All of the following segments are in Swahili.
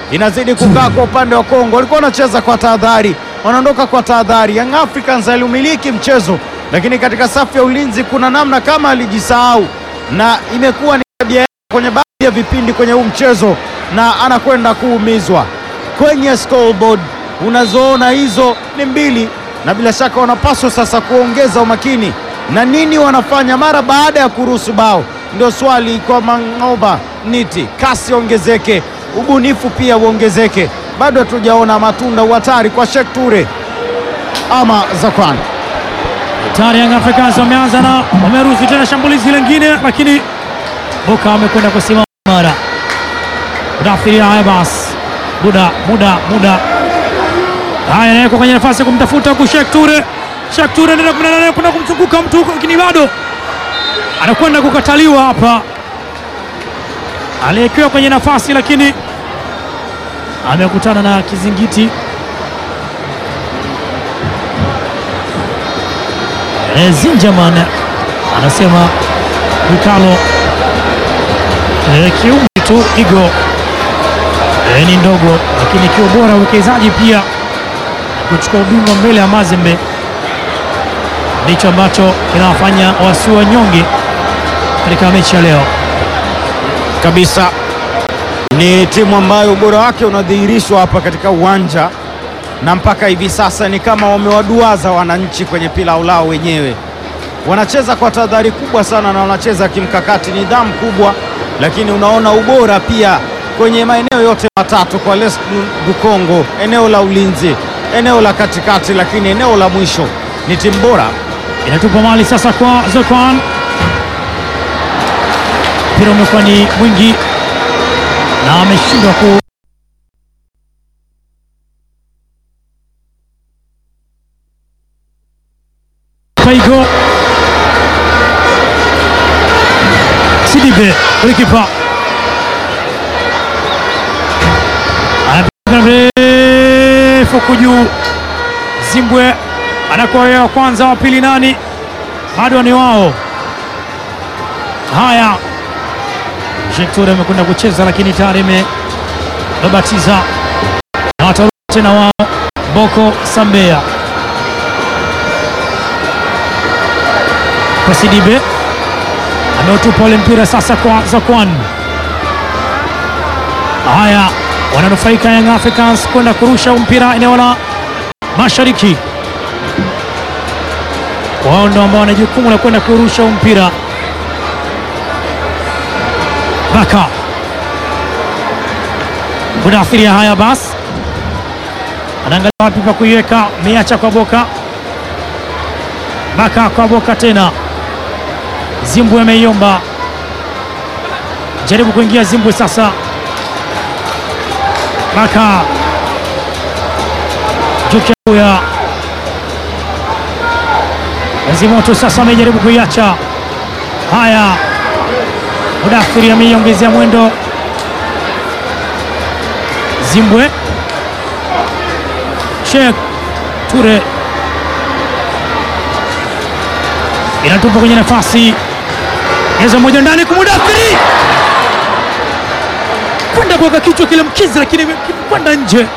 inazidi kukaa kwa upande wa Kongo. Walikuwa wanacheza kwa tahadhari, wanaondoka kwa tahadhari. Young Africans aliumiliki mchezo, lakini katika safu ya ulinzi kuna namna kama alijisahau, na imekuwa ni tabia yake kwenye baadhi ya vipindi kwenye huu mchezo, na anakwenda kuumizwa kwenye scoreboard. Unazoona hizo ni mbili, na bila shaka wanapaswa sasa kuongeza umakini na nini wanafanya mara baada ya kuruhusu bao. Ndio swali kwa Mangoba Niti, kasi ongezeke, ubunifu pia uongezeke. Bado hatujaona matunda uhatari kwa Sheikh Ture ama Zakwan. Tayari Young Africans wameanza na wameruhusu tena shambulizi lingine, lakini Boka amekwenda kusimama mara Mudathiri. Haya basi, muda muda muda, haya nawekwa kwenye nafasi ya kumtafuta huku Sheikh Ture. Sheikh Ture anaenda kwenda kwenda kumzunguka mtu huko, lakini bado anakwenda kukataliwa hapa. Aliyekiwa kwenye nafasi, lakini amekutana na kizingiti. E, Zinjaman anasema Bukalo e, kiumri tu igo e, ni ndogo, lakini ikiwa bora uwekezaji pia kuchukua ubingwa mbele ya Mazembe ndicho ambacho kinawafanya wasiwa nyonge katika mechi ya leo. kabisa ni timu ambayo ubora wake unadhihirishwa hapa katika uwanja, na mpaka hivi sasa ni kama wamewaduaza wananchi kwenye pilau lao wenyewe. Wanacheza kwa tahadhari kubwa sana na wanacheza kimkakati, nidhamu kubwa, lakini unaona ubora pia kwenye maeneo yote matatu kwa Les du Congo, eneo la ulinzi, eneo la katikati, lakini eneo la mwisho ni timu bora. Inatupa mali sasa kwa Zokwan, mpira umekuwa ni mwingi na ameshindwa ku Paigo Sidibe golikipa anapiga mrefu kujuu. Zimbwe anakuwa yeye wa kwanza, wa pili nani? Bado ni wao. Haya, Jekture amekwenda kucheza, lakini tayari amebabatiza na watarudi tena wao. Boko Sambea kwa Sidibe ameutupa ule mpira sasa kwa Zakwan. Haya, wananufaika Young Africans kwenda kurusha mpira eneo la mashariki. Wao ndo ambao wana jukumu la kwenda kurusha mpira. Baka Mudathiri. Haya basi, anaangalia wapi pa kuiweka, meacha kwa Boka. Baka kwa Boka tena Zimbwe ameiomba, jaribu kuingia Zimbwe sasa. Baka Jukuya Azimoto sasa amejaribu kuiacha. Haya, Mudathiri ameiongezea mwendo. Zimbwe Sheikh Ture inatupa kwenye nafasi eza moja ndani kwa Mudathiri kwenda kuweka kichwa kile mkizi, lakini kwenda nje.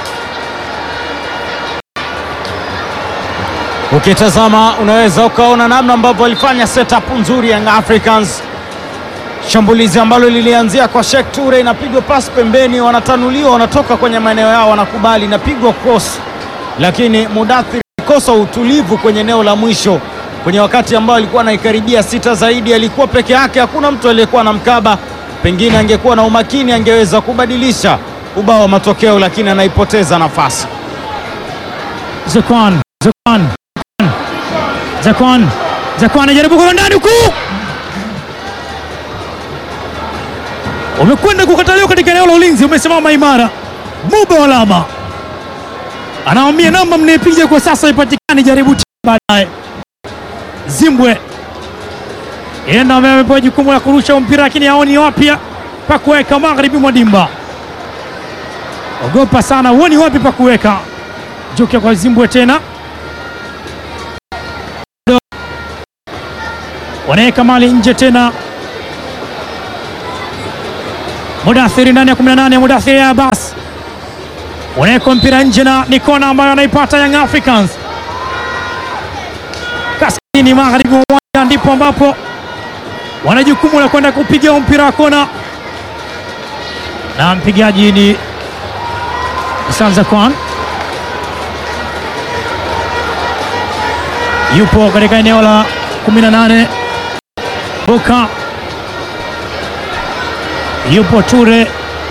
Ukitazama unaweza ukaona namna ambavyo walifanya setup nzuri Young Africans, shambulizi ambalo lilianzia kwa Sheikh Ture, inapigwa pasi pembeni, wanatanuliwa, wanatoka kwenye maeneo yao, wanakubali, inapigwa cross, lakini Mudathiri kosa utulivu kwenye eneo la mwisho, kwenye wakati ambao alikuwa anaikaribia sita zaidi, alikuwa peke yake, hakuna mtu aliyekuwa na mkaba. Pengine angekuwa na umakini, angeweza kubadilisha ubao wa matokeo, lakini anaipoteza nafasi. Zakwan Zakwan Zakwan Zakwan anajaribu kwa ndani huku, umekwenda kukataliwa katika eneo la ulinzi, umesimama imara. Muba Walama anaambia namba mnaipiga kwa sasa ipatikani, jaribu tena baadaye. Zimbwe enda amepewa jukumu la kurusha mpira, lakini haoni wapi pa kuweka magharibi mwa dimba. Ogopa sana, huoni wapi pa kuweka. Jukia kwa Zimbwe tena wanaweka mali nje tena. Mudathiri ndani ya 18 Mudathiri Abbas unawekwa mpira nje na ni kona ambayo anaipata Young Africans kaskazini magharibi mwa uwanja, ndipo ambapo wana jukumu la kwenda kupiga mpira wa kona, na mpigaji ni Sanza Kwan yupo katika eneo la 18. Boka yupo Ture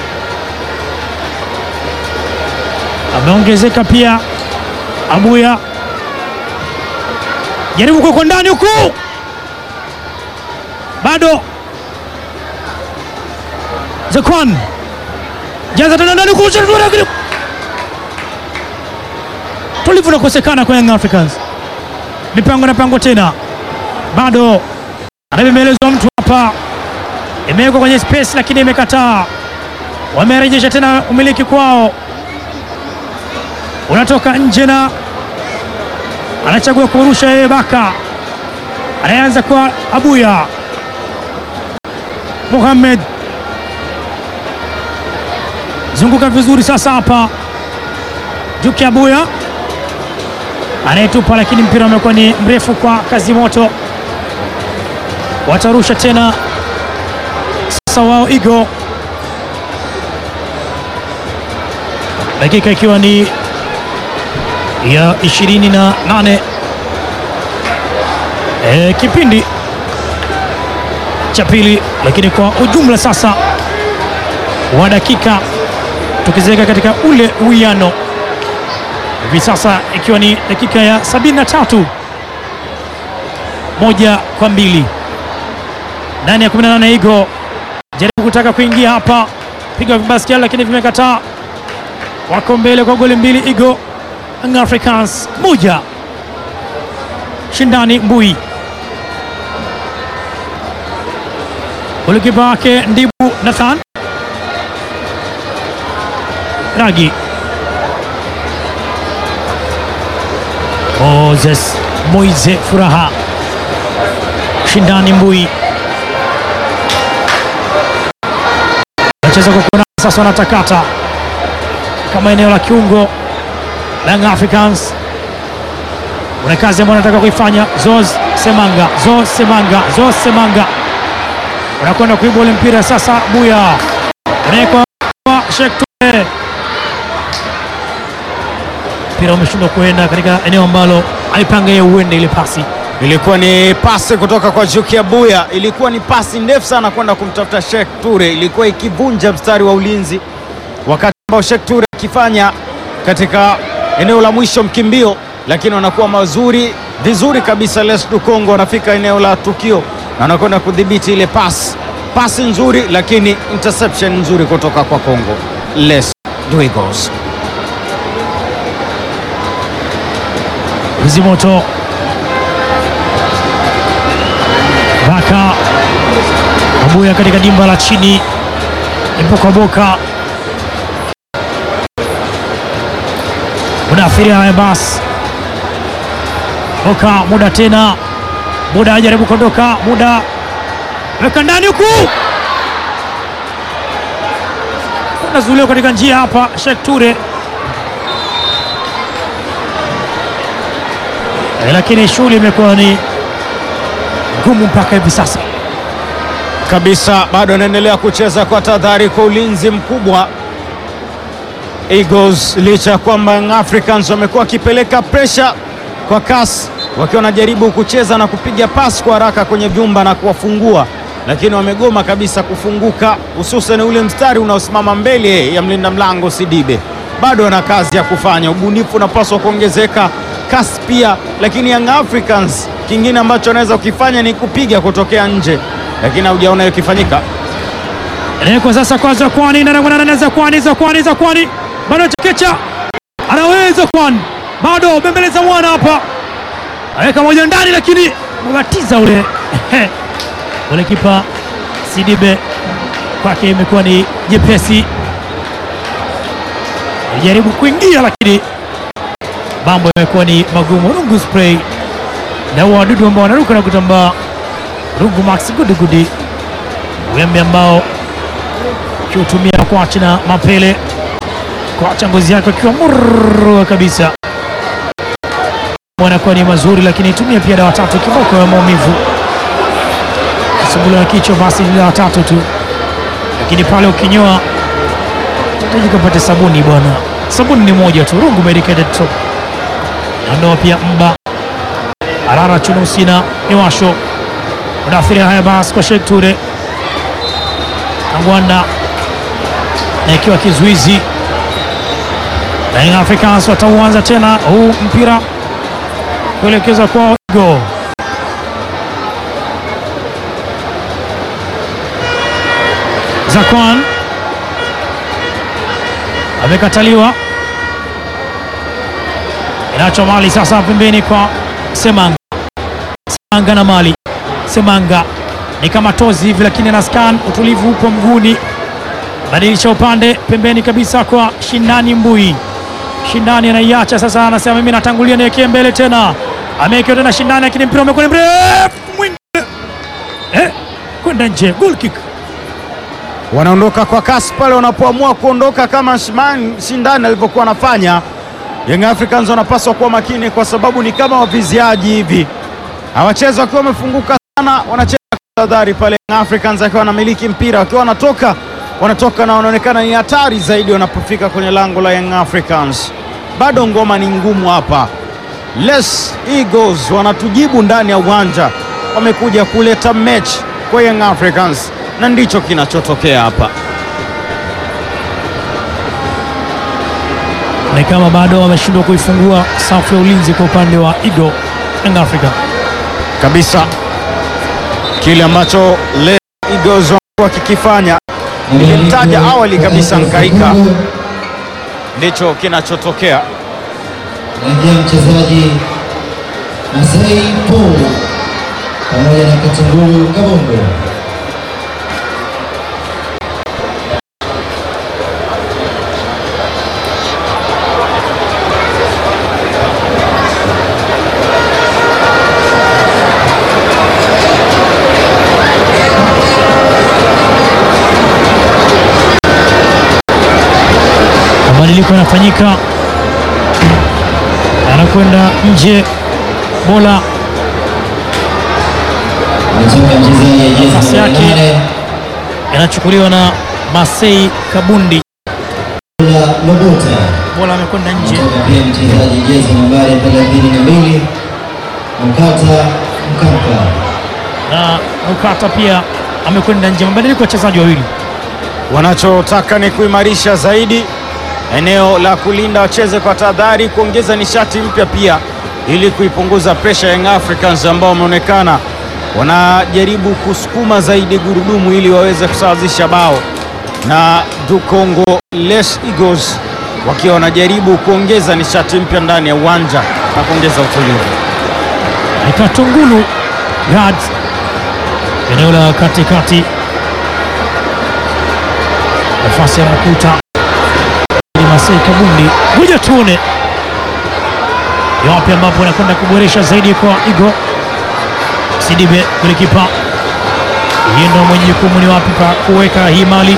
ameongezeka pia. Abuya jaribu kuwekwa ndani huku, bado Zakwan jaza tena ndani huku, tulivu unakosekana kwa Young Africans. Mipango na pango tena, bado anavyomelezwa mtu hapa, imewekwa kwenye space lakini imekataa. Wamerejesha tena umiliki kwao unatoka nje na anachagua kurusha yeye. Baka anaanza kwa Abuya Mohamed, zunguka vizuri sasa hapa. Juki Abuya anayetupa, lakini mpira umekuwa ni mrefu kwa kazi moto. Watarusha tena sasa wao Igo, dakika ikiwa ni ya 28 e, kipindi cha pili, lakini kwa ujumla sasa wa dakika tukiziweka katika ule uwiano hivi sasa ikiwa ni dakika ya 73 moja kwa mbili ndani ya 18. Igo jaribu kutaka kuingia hapa, piga vibaskeli lakini vimekataa. Wako mbele kwa goli mbili Igo Young Africans moja. Shindani Mbui, golikipa wake Ndibu Nathan Ragi, Moses Moize Furaha, Shindani Mbui anacheza kwa kona sasa, wanatakata kama eneo la kiungo Young Africans una kazi ambayo anataka kuifanya. Zoz Semanga, Zoz Semanga, Zoz Semanga unakwenda kuiba ule mpira sasa. Buya unawekwa kwa Sheikh Ture, mpira umeshindwa kuenda katika eneo ambalo alipanga yeye uende. Ile pasi Ilikuwa ni pasi kutoka kwa Juki Abuya, ilikuwa ni pasi ndefu sana kwenda kumtafuta Sheikh Ture, ilikuwa ikivunja mstari wa ulinzi, wakati ambao Sheikh Ture akifanya katika eneo la mwisho mkimbio, lakini wanakuwa mazuri vizuri kabisa. Les du Congo wanafika eneo la tukio na wanakwenda kudhibiti ile pasi, pasi nzuri, lakini interception nzuri kutoka kwa Congo. Les du Eagles Vizimoto Baka Abuya katika dimba la chini, ipo kwa Boka Mudathiri. Haya basi, Boka muda tena, muda ajaribu kuondoka, muda weka ndani huku, unazuiliwa katika njia hapa. Sheikh Ture e, lakini shughuli imekuwa ni ngumu mpaka hivi sasa kabisa, bado anaendelea kucheza kwa tahadhari, kwa ulinzi mkubwa Eagles licha ya kwamba Young Africans wamekuwa wakipeleka presha kwa kasi, wakiwa wanajaribu kucheza na kupiga pasi kwa haraka kwenye vyumba na kuwafungua, lakini wamegoma kabisa kufunguka, hususan ule mstari unaosimama mbele ya mlinda mlango Sidibe. Bado wana kazi ya kufanya, ubunifu unapaswa kuongezeka, kasi pia. Lakini Young Africans kingine ambacho wanaweza kukifanya ni kupiga kutokea nje, lakini haujaona hiyo ikifanyika. Kwa sasa kwa Zakwani na Zakwani Zakwani Zakwani bado Chekecha anaweza Kwan bado bembeleza mwana hapa, aweka moja ndani, lakini mgatiza ule ule kipa Sidibe kwake imekuwa ni jepesi, alijaribu kuingia lakini mambo yamekuwa ni magumu. Rungu spray na wadudu ambao wanaruka na kutambaa, Rungu Max Gudigudi wembe ambao kiutumia kwachi na mapele kwa wachambuzi yake wakiwa murwa kabisa, anakuwa ni mazuri, lakini tumia pia dawa tatu kiboko ya maumivu kusumbuliwa na kichwa, basi ni dawa tatu tu, lakini pale ukinyoa utajika upate sabuni bwana. Sabuni ni moja tu, Rungu Medicated Soap. Ndoa pia mba Arara Chunusina Iwasho Mudathiri haya basi kwa Sheikh Ture Kangwanda na ikiwa kizuizi na Young Africans watauanza tena huu mpira kuelekeza kwa Igo Zakwan amekataliwa, inacho mali sasa pembeni kwa Semanga. Semanga na mali Semanga ni kama tozi hivi, lakini ana scan, utulivu upo mguuni, badilisha upande pembeni kabisa kwa Shindani Mbui. Shindani anaiacha sasa, anasema mimi natangulia, niwekee mbele tena, amewekewa tena Shindani, lakini mpira umekwenda mrefu mwingi eh, kwenda nje, goal kick. wanaondoka kwa kasi pale wanapoamua kuondoka kama Shimani Shindani alivyokuwa anafanya. Young Africans wanapaswa kuwa makini, kwa sababu ni kama waviziaji hivi, hawachezi wakiwa wamefunguka sana, wanacheza kwa tahadhari pale. Young Africans akiwa wanamiliki mpira, wakiwa wanatoka wanatoka na wanaonekana ni hatari zaidi wanapofika kwenye lango la Young Africans. Bado ngoma ni ngumu hapa. Les Eagles wanatujibu ndani ya uwanja, wamekuja kuleta mechi kwa Young Africans na ndicho kinachotokea hapa. ni kama bado wameshindwa kuifungua safu ya ulinzi kwa upande wa Eagle Young Africa. kabisa kile ambacho Les Eagles wamekuwa kikifanya, nilimtaja awali kabisa Nkaika, ndicho kinachotokea. Naingia mchezaji Masai Paul pamoja na Katunguru Kabongo. Mabadiliko yanafanyika, anakwenda nje, bola Anatoka mchezaji jezi Nafasi nambari yake. nane yanachukuliwa na Masei Kabundi, la Lobota. bola amekwenda nje. Anatoka pia mchezaji jezi nambari 32 Mkata Mkapa. na Mukata pia amekwenda nje. Mabadiliko ya wachezaji wawili. Wanachotaka ni kuimarisha zaidi eneo la kulinda, wacheze kwa tahadhari, kuongeza nishati mpya pia, ili kuipunguza presha ya Young Africans ambao wameonekana wanajaribu kusukuma zaidi gurudumu ili waweze kusawazisha bao, na Dukongo Les Eagles wakiwa wanajaribu kuongeza nishati mpya ndani ya uwanja na kuongeza utulivu. Katungulu Gads eneo la katikati, nafasi ya Makuta ni Masei Kabundi. Ngoja tuone yapi ambapo anakwenda kuboresha zaidi kwa Igo Sidibe, golikipa yeye ndo mwenye jukumu, ni wapi pa kuweka hii mali.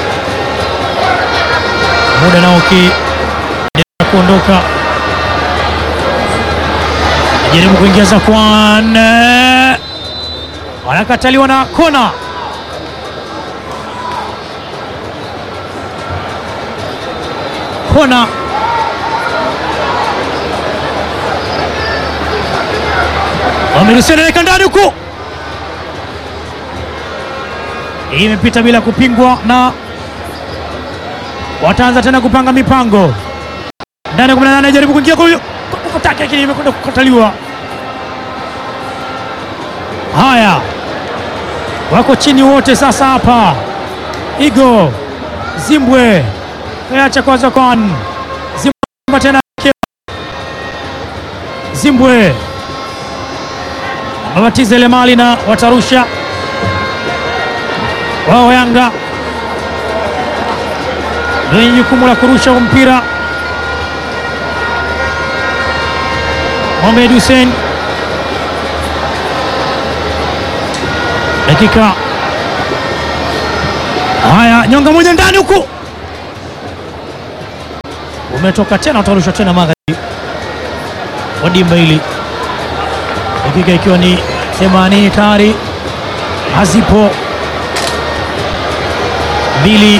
Muda nao ukiendelea kuondoka jaribu kuingia Zakwan, anakataliwa na kona. Kona wameruhusiwa, naweka ndani huku, hii imepita bila kupingwa, na wataanza tena kupanga mipango ndani ya 18 jaribu kuingia kwa huyo kutaka, lakini imekwenda kukataliwa. Haya, wako chini wote sasa hapa. Igo Zimbwe acha kwa Zakwan Zimbwe tena Zimbwe babatiza ile mali na watarusha wao. Yanga ndio wenye jukumu la kurusha huu mpira. Mohamed Hussein dakika haya, nyonga moja ndani huku, umetoka tena, utarushwa tena magharibi wa dimba hili, dakika ikiwa ni 80 tayari hazipo mbili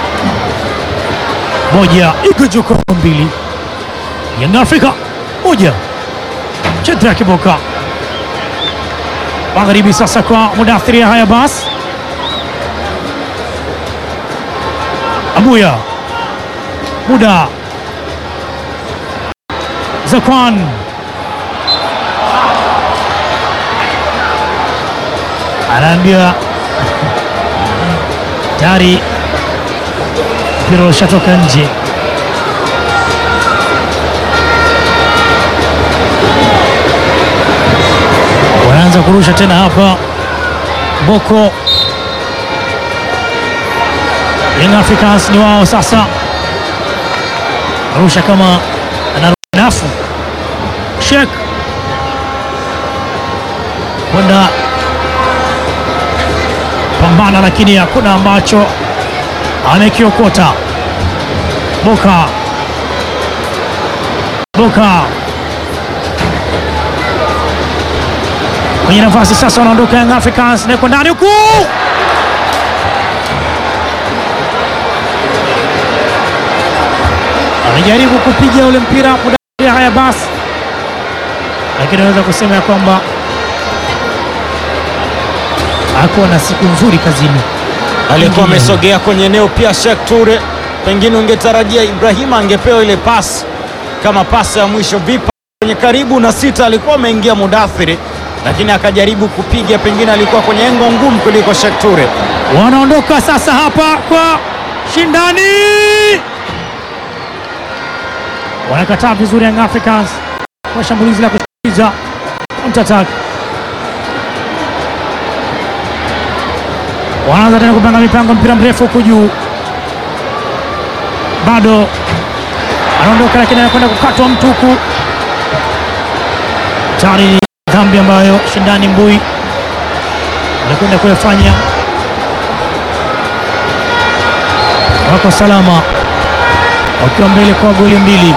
moja, Igojoko mbili, Young Africa moja, Chedra Kiboka magharibi. Sasa kwa Mudathiri haya basi, Abuya muda Zakwan anaambia tayari mpira ushatoka nje. Wanaanza kurusha tena hapa Boko. Young Africans ni wao sasa, arusha kama ananafu Sheikh kwenda pambana, lakini hakuna ambacho amekiokota. Boka Boka kwenye nafasi sasa, wanaondoka Young Africans na ndani huku amejaribu kupiga ule mpira muda haya basi, lakini naweza kusema ya kwamba hakuwa na siku nzuri kazini. alikuwa Pengine. amesogea kwenye eneo pia. Sheikh Ture, pengine ungetarajia Ibrahima angepewa ile pasi kama pasi ya mwisho. Vipa kwenye karibu na sita alikuwa ameingia Mudathiri, lakini akajaribu kupiga, pengine alikuwa kwenye engo ngumu kuliko Sheikh Ture. Wanaondoka sasa hapa kwa shindani, wanakataa vizuri Young Africans kwa shambulizi la kushtukiza counter attack. Wanaanza tena kupanga mipango, mpira mrefu huku juu, bado anaondoka, lakini anakwenda kukatwa mtu huku. Tayari ni dhambi ambayo shindani Mbui anakwenda kuyafanya wako salama wakiwa mbele kwa goli mbili.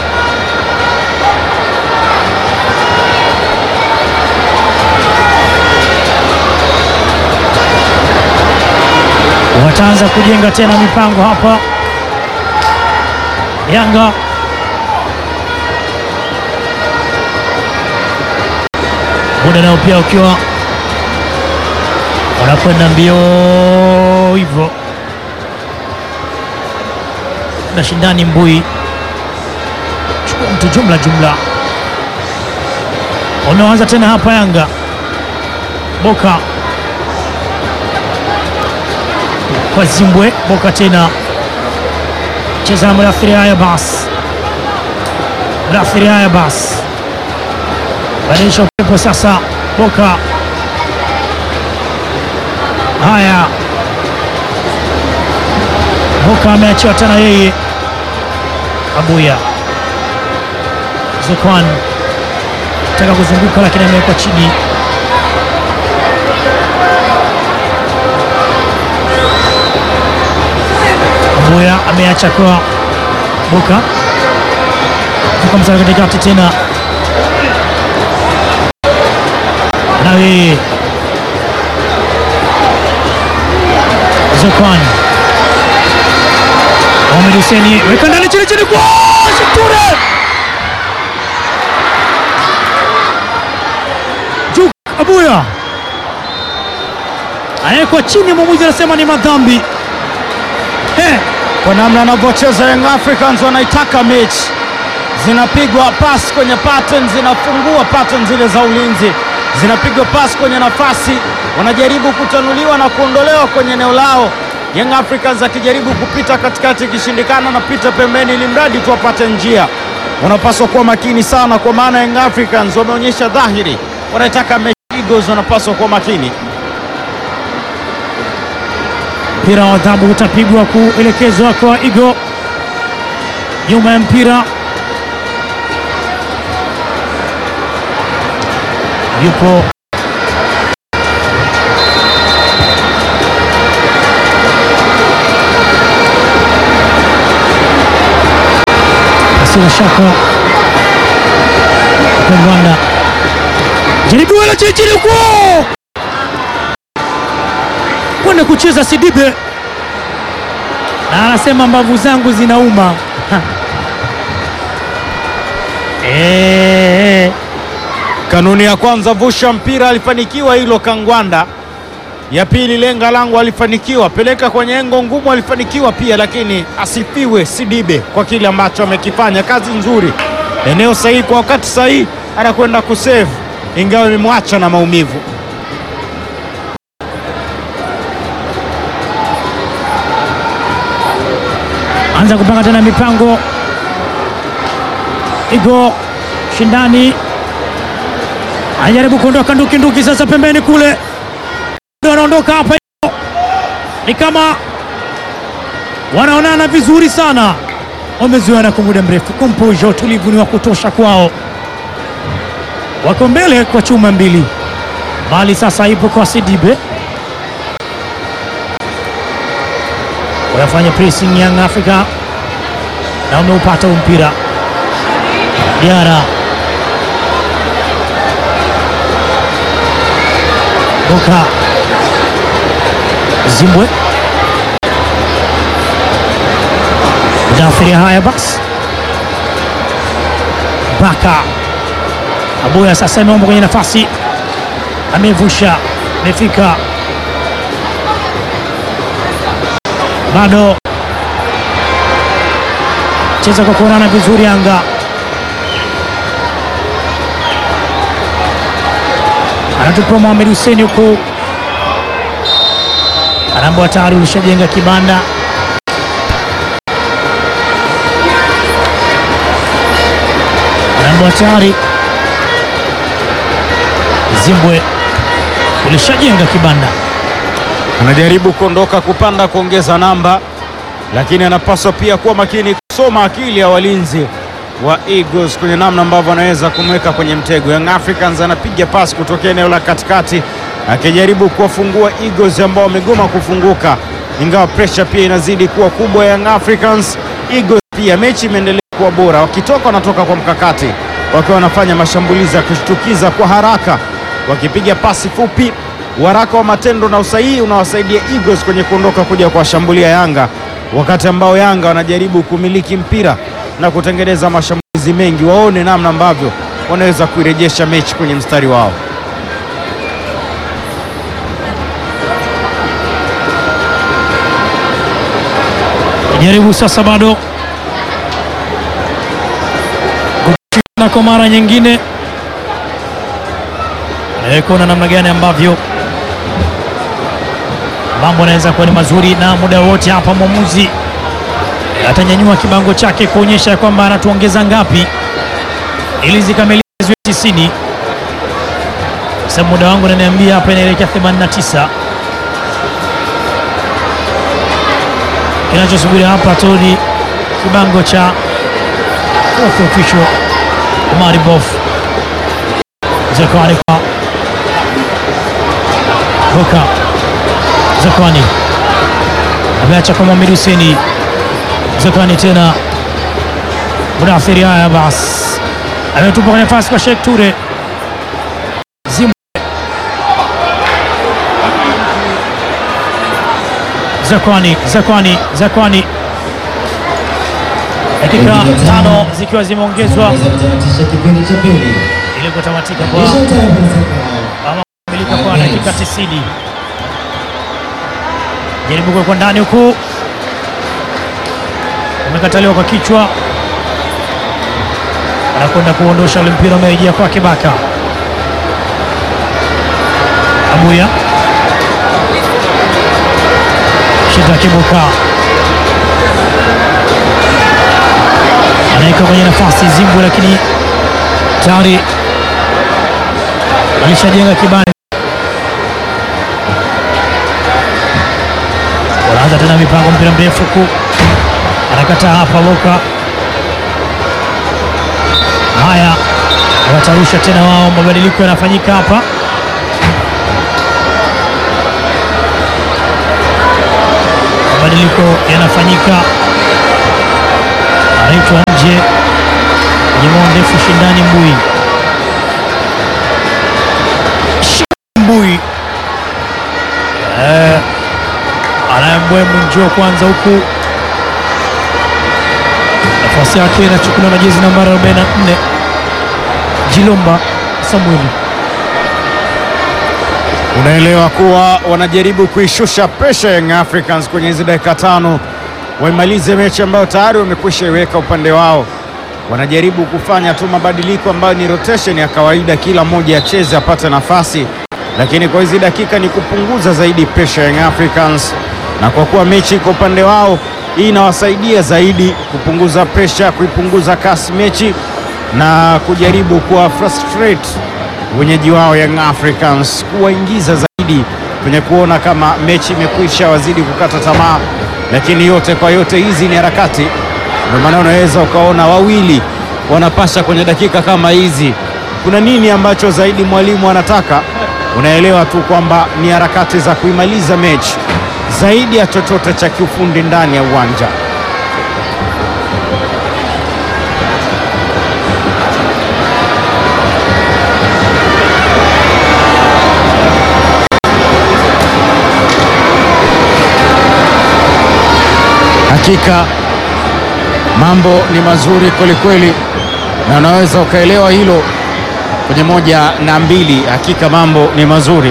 Wataanza kujenga tena mipango hapa Yanga. Muda nao pia ukiwa wanakwenda mbio hivyo na shindani Mbui chukua mtu jumla jumla, wameanza tena hapa Yanga. Boka kwa Zimbwe, Boka tena cheza na Mudathiri. Haya basi, Mudathiri. Haya basi, badilisha upepo sasa. Boka haya Boka ameachiwa tena yeye. Abuya Zukwan taka kuzunguka, lakini amewekwa chini. Abuya ameacha kwa Boka Boka msara katikati tena na yeye Zukwan Mohamed Hussein weka ndani chini chini kwa Shiture. Juk Abuya anawekwa chini, mwamuzi anasema ni madhambi. Eh, Kwa namna anavyocheza Young Africans wanaitaka mechi, zinapigwa pasi kwenye pattern, zinafungua pattern zile za ulinzi, zinapigwa pasi kwenye nafasi, wanajaribu kutanuliwa na kuondolewa kwenye eneo lao. Young Africans akijaribu kupita katikati, ikishindikana napita pembeni, ili mradi tu apate njia. Wanapaswa kuwa makini sana, kwa maana Young Africans wameonyesha dhahiri wanaitaka mechi. Eagles wanapaswa kuwa makini. mpira wa adhabu utapigwa kuelekezwa kwa Igo nyuma ya mpira, yupo Sina shaka kwa Rwanda jaribu wala chini huko kwenda kucheza Sidibe na anasema mbavu zangu zinauma. Ha. Eh, Kanuni ya kwanza, vusha mpira, alifanikiwa hilo Kangwanda. Ya pili, lenga langu, alifanikiwa. Peleka kwenye engo ngumu, alifanikiwa pia, lakini asifiwe Sidibe kwa kile ambacho amekifanya. Kazi nzuri, eneo sahihi kwa wakati sahihi, anakwenda kusave, ingawa imemwacha na maumivu. anza kupanga tena mipango igo shindani, anajaribu kuondoka nduki nduki, sasa pembeni kule Ndio anaondoka hapa, ni kama wanaonana vizuri sana, wamezoeana kwa muda mrefu. Komposho, utulivu ni wa kutosha kwao, wako mbele kwa chuma mbili, bali sasa ipo kwa Sidibe wanafanya pressing Young Africa na wameupata huu mpira. Diara Boka Zimbwe Mudafiri, haya basi, Baka Abuya sasa ameomba kwenye nafasi, amevusha, amefika bado cheza kwa kuonana vizuri. Yanga anatupa Mohamed Hussein huku, anaambiwa tayari ulishajenga kibanda. Anaambiwa tayari Zimbwe ulishajenga kibanda. Anajaribu kuondoka kupanda kuongeza namba, lakini anapaswa pia kuwa makini kusoma akili ya walinzi wa Eagles kwenye namna ambavyo anaweza kumweka kwenye mtego. Young Africans anapiga pasi kutokea eneo la katikati akijaribu kuwafungua Eagles ambao wamegoma kufunguka, ingawa pressure pia inazidi kuwa kubwa. Young Africans Eagles pia mechi imeendelea kuwa bora, wakitoka wanatoka kwa mkakati, wakiwa wanafanya mashambulizi ya kushtukiza kwa haraka, wakipiga pasi fupi uharaka wa matendo na usahihi unawasaidia Eagles kwenye kuondoka kuja kuwashambulia Yanga, wakati ambao Yanga wanajaribu kumiliki mpira na kutengeneza mashambulizi mengi. Waone namna ambavyo wanaweza kuirejesha mechi kwenye mstari wao. jaribu sasa, bado kushindana kwa mara nyingine, na kuona namna gani ambavyo mambo yanaweza kuwa ni mazuri, na muda wote hapa mwamuzi atanyanyua kibango chake kuonyesha kwamba anatuongeza ngapi ili zikamilike ziwe 90. Sababu muda wangu ananiambia hapa inaelekea 89. Kinachosubiri hapa tu ni kibango cha fourth official Omari Bof Zakwani kwa Boka Zakwani ameacha kwa Mohamed Hussein Zakwani tena Mudathiri, haya basi, ametupa kwenye nafasi kwa Sheikh Ture Zimbwe Zakwani Zakwani Zakwani, dakika tano zikiwa zimeongezwa Tunaweza kutamatisha kipindi cha pili. ili kutamatika kwa Additional time for the second half. ama kumilika kwa dakika 90. Jaribu kuwekwa ndani huku, umekataliwa kwa kichwa, anakwenda kuondosha ule mpira, umerejea kwake Baka Abuya Shida Kibuka anaweka kwenye nafasi Zimbwe, lakini tayari alishajenga kibanda. Wanaanza tena mipango, mpira mrefu huku, anakataa hapa Boka. Haya, watarusha tena wao, mabadiliko yanafanyika hapa. Mabadiliko yanafanyika, anaitwa nje maarufu Shindani Mbui. Mbui eh, anayembwemu njoo kwanza huku, nafasi yake inachukuliwa na jezi nambari 44 Jilomba Samueli. Unaelewa kuwa wanajaribu kuishusha presha Young Africans kwenye hizi dakika tano, waimalize mechi ambayo tayari wamekwisha iweka upande wao. Wanajaribu kufanya tu mabadiliko ambayo ni rotation ya kawaida, kila mmoja acheze apate nafasi, lakini kwa hizi dakika ni kupunguza zaidi presha Young Africans, na kwa kuwa mechi iko upande wao, hii inawasaidia zaidi kupunguza presha, kuipunguza kasi mechi na kujaribu kuwa frustrate wenyeji wao Young Africans kuwaingiza zaidi kwenye kuona kama mechi imekwisha, wazidi kukata tamaa. Lakini yote kwa yote, hizi ni harakati, ndio maana unaweza ukaona wawili wanapasha kwenye dakika kama hizi. Kuna nini ambacho zaidi mwalimu anataka? Unaelewa tu kwamba ni harakati za kuimaliza mechi zaidi ya chochote cha kiufundi ndani ya uwanja. Hakika mambo ni mazuri kwelikweli, na unaweza ukaelewa hilo kwenye moja na mbili. Hakika mambo ni mazuri.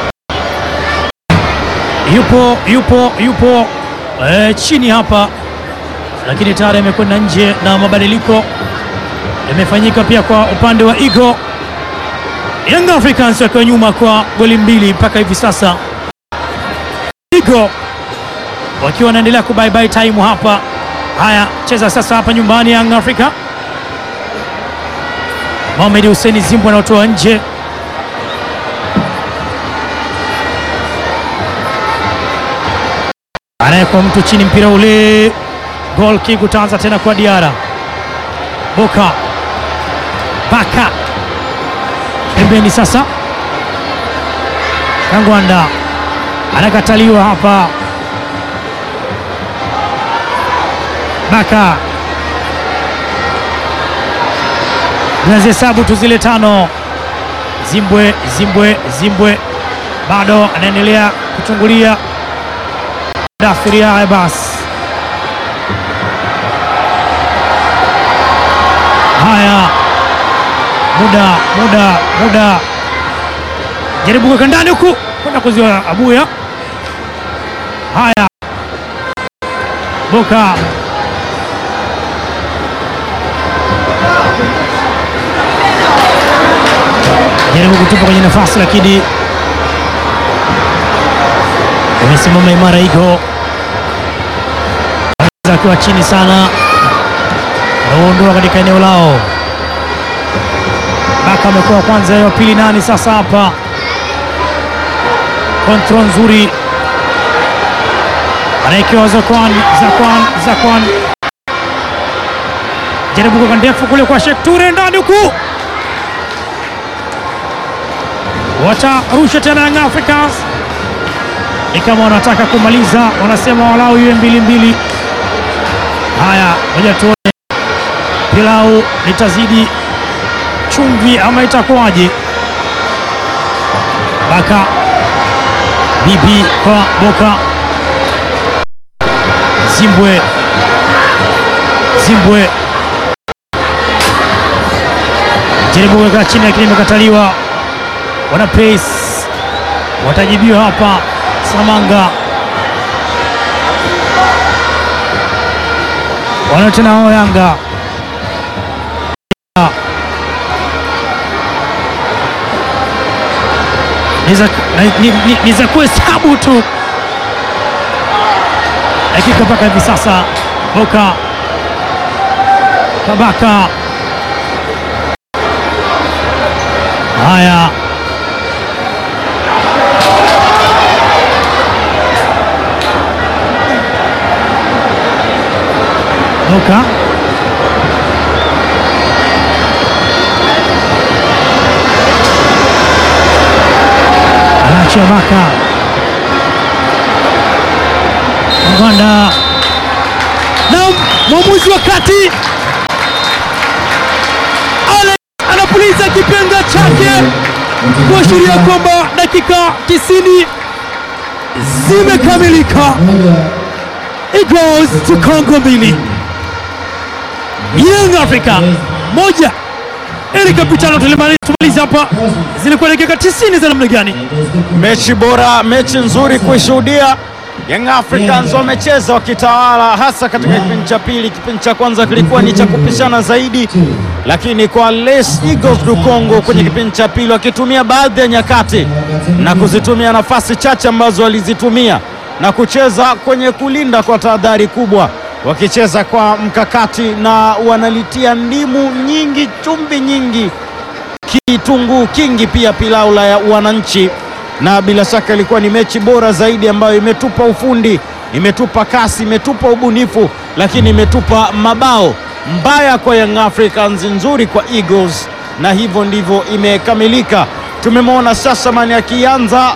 yupo yupo yupo eh, chini hapa, lakini tayari amekwenda nje na mabadiliko yamefanyika pia kwa upande wa Igo. Young Africans wakiwa nyuma kwa goli mbili mpaka hivi sasa, Igo wakiwa wanaendelea ku bye bye time hapa. Haya, cheza sasa hapa nyumbani Young Africa. Mohamed Hussein Zimbo anaotoa nje anayekwa mtu chini, mpira ule, goal kick utaanza tena kwa Diara Boka Baka pembeni, sasa Kangwanda anakataliwa hapa, Baka tunazihesabu tu zile tano. Zimbwe Zimbwe Zimbwe bado anaendelea kuchungulia Dafiri haya basi, haya muda muda muda, jaribu kuweka ndani huku kwenda kuziwa Abuya. Haya, Boka jaribu kutupa kwenye nafasi, lakini wamesimama imara Igo akiwa chini sana, wanaondoa katika eneo lao. Baka amekuwa kwanza, wa pili nani sasa hapa? Kontrol nzuri anaekewa Zakwan, Zakwan, Zakwan jaribu kuweka ndefu kule kwa Sheikh Ture ndani huku, watarusha tena Young Africans ni kama wanataka kumaliza, wanasema walau iwe mbili mbili. Haya, ngoja tuone pilau litazidi chumvi ama itakuwaje? Baka bibi kwa Boka Zimbwe Zimbwe jaribu kuweka chini, lakini imekataliwa. Wana pace watajibiwa hapa. Samanga wana tena hao Yanga ni za kuhesabu tu dakika mpaka hivi sasa. Boka Kabaka, haya Boka anaachia Baka Mgwanda na mwamuzi wa kati puliza kipenga chake kuashiria kwamba dakika 90 zimekamilika. Moja. Eagles to Congo mbili, Young Africa moja. Ili kapitano tulimaliza hapa, zilikuwa dakika 90 za namna gani? Mechi bora, mechi nzuri kuishuhudia. Young Africans wamecheza wakitawala, hasa katika kipindi cha pili. Kipindi cha kwanza kilikuwa ni cha kupishana zaidi, lakini kwa Les Eagles du Congo kwenye kipindi cha pili wakitumia baadhi ya nyakati na kuzitumia nafasi chache ambazo walizitumia na kucheza kwenye kulinda kwa tahadhari kubwa, wakicheza kwa mkakati na wanalitia ndimu nyingi, chumvi nyingi kitunguu kingi pia pilau la ya wananchi, na bila shaka ilikuwa ni mechi bora zaidi ambayo imetupa ufundi, imetupa kasi, imetupa ubunifu, lakini imetupa mabao mbaya kwa Young Africans, nzuri kwa Eagles, na hivyo ndivyo imekamilika. Tumemwona Shashaman akianza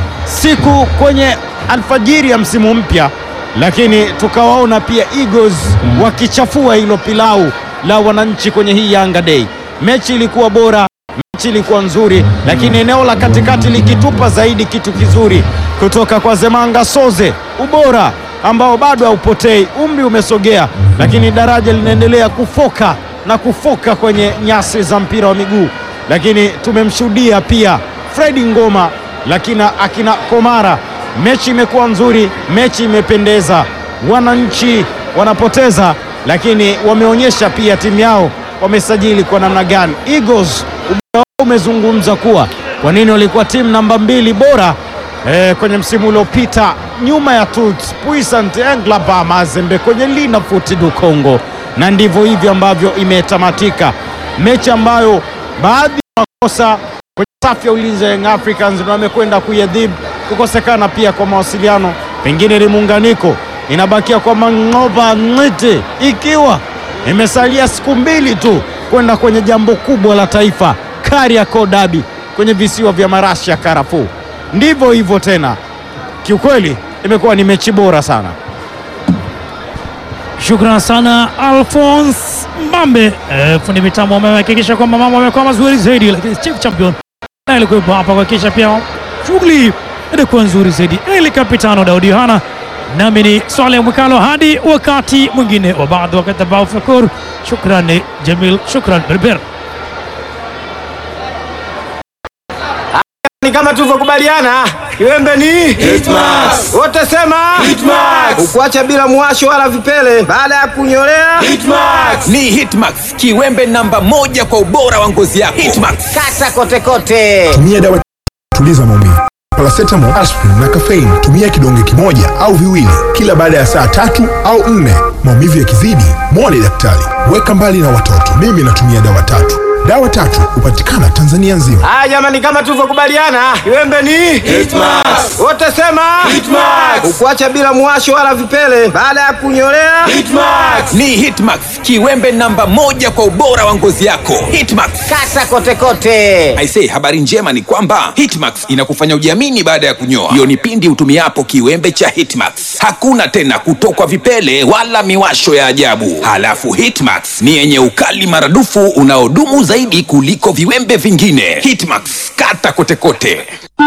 siku kwenye alfajiri ya msimu mpya, lakini tukawaona pia Eagles wakichafua hilo pilau la wananchi kwenye hii Yanga Day. Mechi ilikuwa bora, mechi ilikuwa nzuri, lakini eneo la katikati likitupa zaidi kitu kizuri kutoka kwa Zemanga Soze, ubora ambao bado haupotei. Umri umesogea, lakini daraja linaendelea kufoka na kufoka kwenye nyasi za mpira wa miguu, lakini tumemshuhudia pia Fredi Ngoma, lakini akina Komara. Mechi imekuwa nzuri, mechi imependeza, wananchi wanapoteza, lakini wameonyesha pia timu yao wamesajili kwa namna gani. Eagles ubora wao umezungumza kuwa kwa nini walikuwa timu namba mbili bora eh, kwenye msimu uliopita nyuma ya Tuts Puissant Englaba Mazembe kwenye Lina Foot du Congo, na ndivyo hivyo ambavyo imetamatika mechi ambayo baadhi ya makosa kwenye safu ya ulinzi ya Young Africans na wamekwenda kuiadhibu kukosekana pia kwa mawasiliano, pengine ni muunganiko. Inabakia kwa Mangoba Ng'ete ikiwa imesalia siku mbili tu kwenda kwenye jambo kubwa la taifa Kariakoo Derby kwenye visiwa vya marashi ya karafuu. Ndivyo hivyo tena, kiukweli imekuwa ni mechi bora sana. Shukran sana Alphonse Mbambe, eh, fundi mitambo amehakikisha kwamba mambo yamekuwa mazuri zaidi, lakini chief champion naye alikuwepo hapa kuhakikisha pia shughuli ilikuwa nzuri zaidi. Eli kapitano Daudi Yohana, nami ni Swaleh Mwikalo, hadi wakati mwingine wa baadhi wakati ambao fakur. Shukran Jamil, shukran Berber. Ni kama tulivyokubaliana, kiwembe ni Hitmax. wote sema Hitmax. ukuacha bila mwasho wala vipele baada ya kunyolea Hitmax. Ni Hitmax, kiwembe namba moja kwa ubora wa ngozi yako. Hitmax. kata kote kote. tumia dawa tuliza maumivu paracetamol aspirin na caffeine tumia kidonge kimoja au viwili kila baada ya saa tatu au nne maumivu yakizidi mwone daktari weka mbali na watoto mimi natumia dawa tatu dawa tatu hupatikana tanzania nzima Haya jamani, kama tulivyokubaliana, kiwembe ni Hitmax. wote sema Hitmax. ukuacha bila mwasho wala vipele baada ya kunyolea Hitmax. Ni Hitmax, kiwembe namba moja kwa ubora wa ngozi yako. Hitmax. kata kote kote. Aisee, habari njema ni kwamba Hitmax inakufanya ujiamini baada ya kunyoa. Hiyo ni pindi utumiapo kiwembe cha Hitmax. Hakuna tena kutokwa vipele wala miwasho ya ajabu. Halafu Hitmax ni yenye ukali maradufu unaodumu zaidi kuliko viwembe vingine. Hitmax, kata kote kote.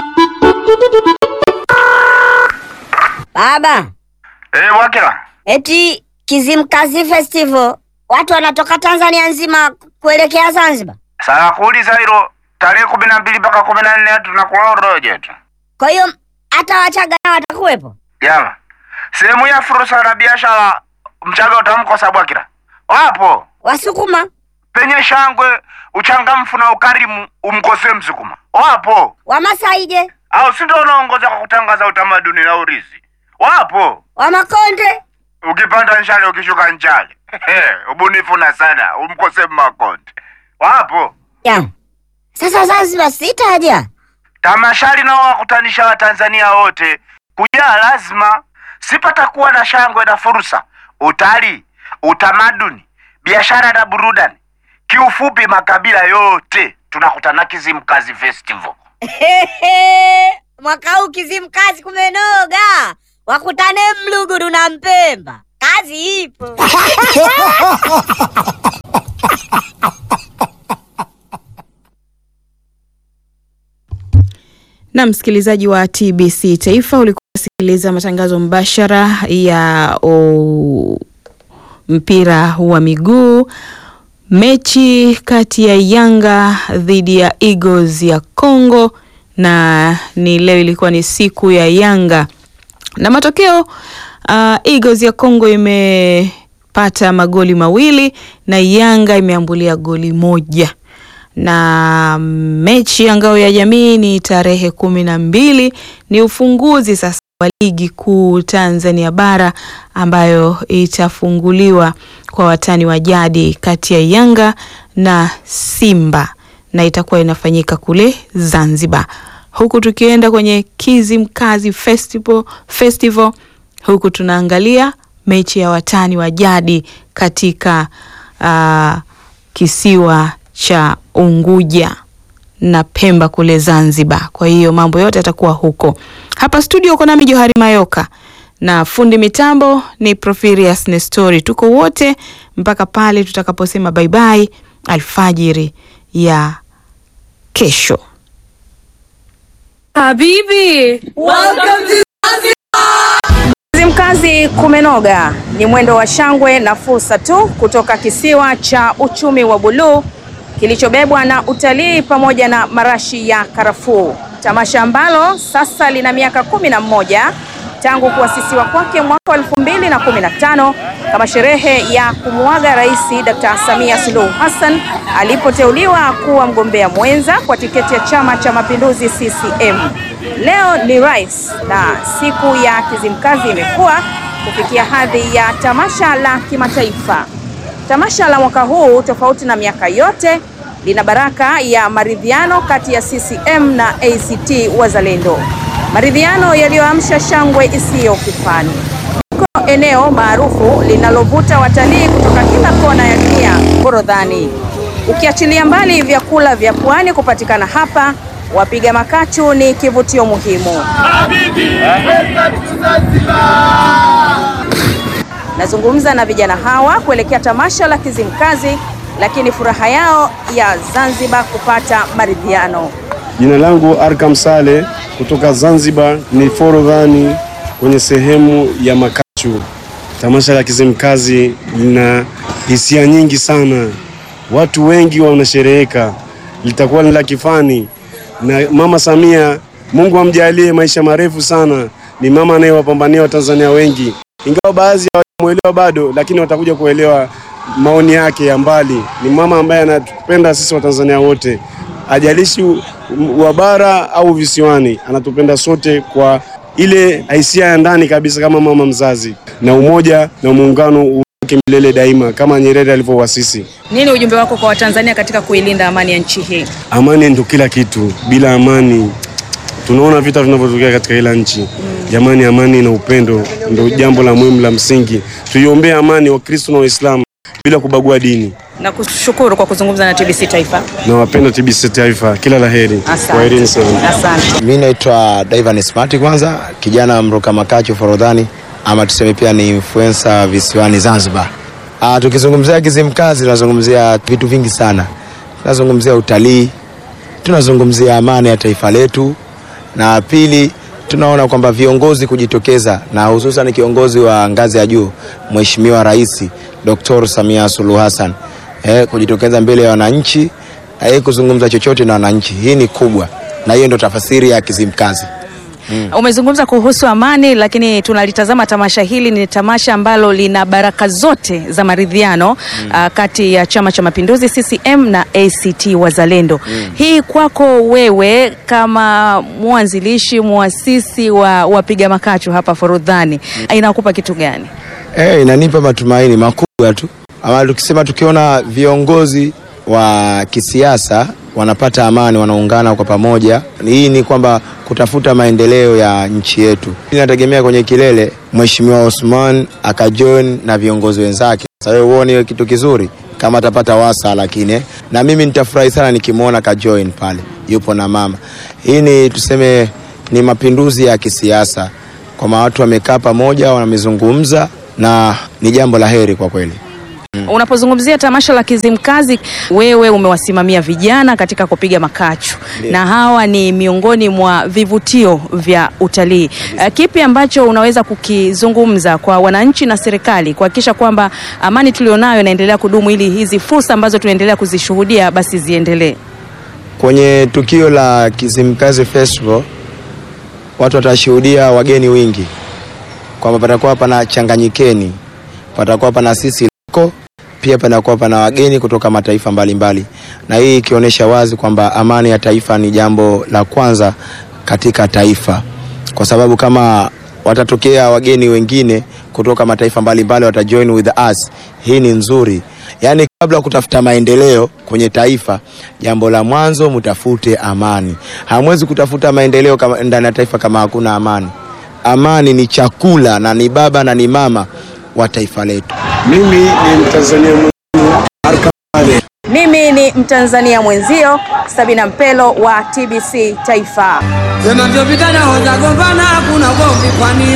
Baba, Eh, Wakila. eti Kizimkazi Festival watu wanatoka Tanzania nzima kuelekea Zanzibar. Sasa kuuliza hilo tarehe kumi na mbili mpaka kumi na nne tunakuwa roje tu. Kwa hiyo hata Wachaga nao watakuwepo. Jama. Sehemu ya fursa na biashara mchaga utamkosa Bwakila. Wapo. Wasukuma, Penye shangwe, uchangamfu na ukarimu umkosee Msukuma. Wapo. Wamasai je, Au si ndio unaongoza kwa kutangaza utamaduni na urithi. Wapo. Wamakonde? Ukipanda nchale ukishuka nchale. Ubunifu na sana umkosee Makonde. Wapo. Ya. Sasa Zanzibar sitaja. Tamashari nao wakutanisha Watanzania wote kujaa lazima, sipatakuwa na shangwe na fursa, utalii, utamaduni, biashara na burudani. Kiufupi, makabila yote tunakutana Kizimkazi Festival. Mwaka huu Kizimkazi kumenoga, wakutane Mluguru na Mpemba, kazi ipo. Na msikilizaji wa TBC Taifa, ulikuwa unasikiliza matangazo mbashara ya o, mpira wa miguu, mechi kati ya Yanga dhidi ya Eagles ya Congo, na ni leo ilikuwa ni siku ya Yanga na matokeo uh, Eagles ya Congo imepata magoli mawili na Yanga imeambulia goli moja na mechi ya ngao ya jamii ni tarehe kumi na mbili. Ni ufunguzi sasa wa ligi kuu Tanzania bara ambayo itafunguliwa kwa watani wa jadi kati ya Yanga na Simba na itakuwa inafanyika kule Zanzibar, huku tukienda kwenye Kizimkazi Festival, Festival huku tunaangalia mechi ya watani wa jadi katika uh, kisiwa cha Unguja na Pemba kule Zanzibar. Kwa hiyo mambo yote yatakuwa huko. Hapa studio uko nami Johari Mayoka na fundi mitambo ni Profirius Nestori. Tuko wote mpaka pale tutakaposema bye bye alfajiri ya kesho. Habibi, welcome to Kizimkazi kumenoga ni mwendo wa shangwe na fursa tu kutoka kisiwa cha uchumi wa buluu kilichobebwa na utalii pamoja na marashi ya karafuu, tamasha ambalo sasa lina miaka kumi na mmoja tangu kuasisiwa kwake mwaka wa elfu mbili na kumi na tano kama sherehe ya kumuaga Rais Dr. Samia Suluhu Hassan alipoteuliwa kuwa mgombea mwenza kwa tiketi ya Chama cha Mapinduzi CCM. Leo ni rais na siku ya Kizimkazi imekuwa kufikia hadhi ya tamasha la kimataifa. Tamasha la mwaka huu tofauti na miaka yote lina baraka ya maridhiano kati ya CCM na ACT Wazalendo, maridhiano yaliyoamsha shangwe isiyo kifani. Liko eneo maarufu linalovuta watalii kutoka kila kona ya dunia, Forodhani. Ukiachilia mbali vyakula vya pwani kupatikana hapa, wapiga makachu ni kivutio muhimu. Nazungumza na vijana hawa kuelekea tamasha la Kizimkazi, lakini furaha yao ya Zanzibar kupata maridhiano. Jina langu Arkam Sale kutoka Zanzibar, ni Forodhani kwenye sehemu ya Makachu. Tamasha la Kizimkazi lina hisia nyingi sana, watu wengi wanashereheka, litakuwa ni la kifani na Mama Samia, Mungu amjalie maisha marefu sana. Ni mama anayewapambania Watanzania wengi, ingawa baadhi hawajamuelewa bado, lakini watakuja kuelewa maoni yake ya mbali. Ni mama ambaye anatupenda sisi Watanzania wote, ajalishi wa bara au visiwani, anatupenda sote kwa ile hisia ya ndani kabisa, kama mama mzazi, na umoja na muungano uweke milele daima, kama Nyerere alivyowasisi. Nini ujumbe wako kwa Watanzania katika kuilinda amani ya nchi hii? Amani ndio kila kitu. Bila amani, tunaona vita vinavyotokea katika kila nchi. Jamani, amani na upendo ndio jambo la muhimu la msingi. Tuiombee amani Wakristo na Waislamu bila kubagua dini. Na kushukuru kwa kuzungumza na TBC Taifa. Na wapenda TBC Taifa, kila la heri. Asante. Kwaherini sana. Asante. Mi naitwa Divan Smart, kwanza kijana mruka makachu Forodhani, ama tuseme pia ni influencer visiwani Zanzibar. Ah, tukizungumzia Kizimkazi tunazungumzia vitu vingi sana. Tunazungumzia utalii, tunazungumzia amani ya taifa letu, na pili tunaona kwamba viongozi kujitokeza na hususan kiongozi wa ngazi ya juu Mheshimiwa Rais Dr. Samia Suluhu Hassan eh, kujitokeza mbele ya wananchi na yeye kuzungumza chochote na wananchi, hii ni kubwa, na hiyo ndo tafasiri ya Kizimkazi. Umezungumza kuhusu amani, lakini tunalitazama tamasha hili ni tamasha ambalo lina baraka zote za maridhiano ah, kati ya Chama cha Mapinduzi CCM na ACT Wazalendo. Hii kwako wewe kama mwanzilishi muasisi wa wapiga makachu hapa Forodhani inakupa kitu gani? Eh, inanipa matumaini makubwa tu, ama tukisema tukiona viongozi wa kisiasa wanapata amani, wanaungana kwa pamoja, hii ni kwamba kutafuta maendeleo ya nchi yetu. Inategemea kwenye kilele Mheshimiwa Osman akajoin na viongozi wenzake. Sasa wewe uone hiyo kitu kizuri kama atapata wasa, lakini eh, na mimi nitafurahi sana nikimwona kajoin pale yupo na mama. Hii ni tuseme ni mapinduzi ya kisiasa, kwamba watu wamekaa pamoja, wamezungumza na ni jambo la heri kwa kweli. Unapozungumzia tamasha la Kizimkazi, wewe umewasimamia vijana katika kupiga makachu Ndiyo. na hawa ni miongoni mwa vivutio vya utalii. Uh, kipi ambacho unaweza kukizungumza kwa wananchi na serikali kuhakikisha kwamba amani tulionayo inaendelea kudumu ili hizi fursa ambazo tunaendelea kuzishuhudia basi ziendelee? Kwenye tukio la Kizimkazi Festival watu watashuhudia wageni wingi, kwamba patakuwa pana changanyikeni, patakuwa pana sisi loko, pia panakuwa pana wageni kutoka mataifa mbalimbali mbali. Na hii ikionyesha wazi kwamba amani ya taifa ni jambo la kwanza katika taifa, kwa sababu kama watatokea wageni wengine kutoka mataifa mbalimbali watajoin with us, hii ni nzuri. Yaani, kabla ya kutafuta maendeleo kwenye taifa, jambo la mwanzo mtafute amani. Hamwezi kutafuta maendeleo kama ndani ya taifa kama hakuna amani. Amani ni chakula na ni baba na ni mama wa taifa letu. Mimi ni Mtanzania mwenzio Arkham Saleh. Mimi ni Mtanzania mwenzio Sabina Mpelo wa TBC Taifa. Sema ndio vijana hoja gombana, hakuna gombi kwani